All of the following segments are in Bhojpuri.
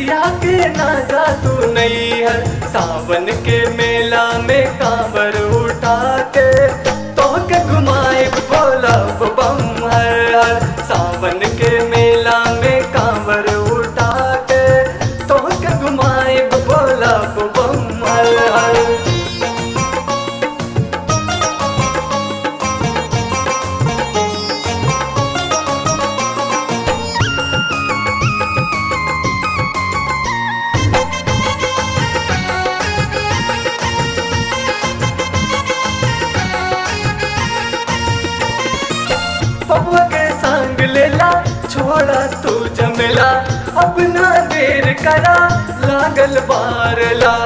सिया के ना जा तू नहीं हर सावन के मेला में कांवर उठा के तो के घुमाए बोला बम हर हर सावन के मेला में कांवर उठा के तो के घुमाए बोला बम हर हर बबुआ के संग लेला छोड़ा तू जमेला अपना देर करा लागल बारला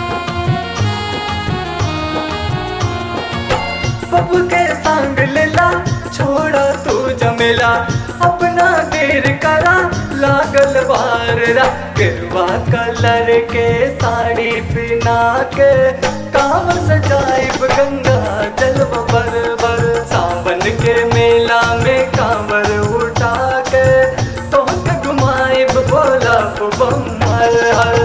बबुआ के संग लेला छोड़ा तू जमेला अपना देर करा लागल बारला गिरवा कलर के साड़ी पिना के काम सजाइब गंगा जल बर बर सावन के मेला में कांवर उठा के तो घुमाइब बोला बम हर हर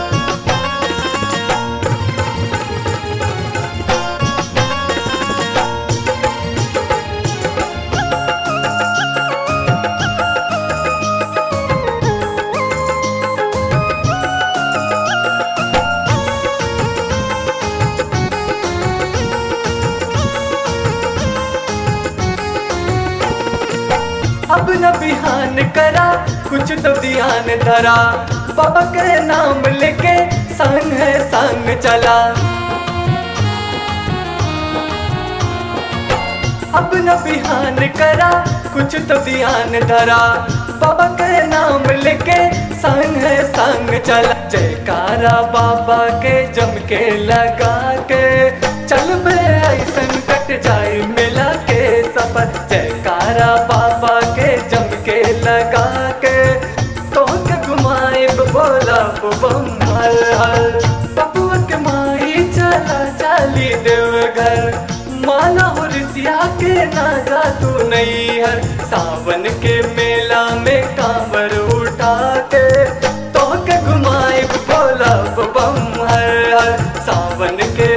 अब न बिहान करा कुछ तो ध्यान धरा बाबा के नाम लेके संग है संग चला अब न बिहान करा कुछ तो ध्यान धरा बाबा के नाम लेके संग है संग चला जयकारा बाबा के जम के लगा के चल बे ऐसन कट जाए मिला के सफर जयकारा बाबा के जम के लगा के तो के घुमाए बोला बम हर हर बबुआ के माई चला चाली देव घर माला हो रिसिया के ना जा तू नहीं हर सावन के मेला में कांवर उठा के तो के घुमाए बोला बम हर हर सावन के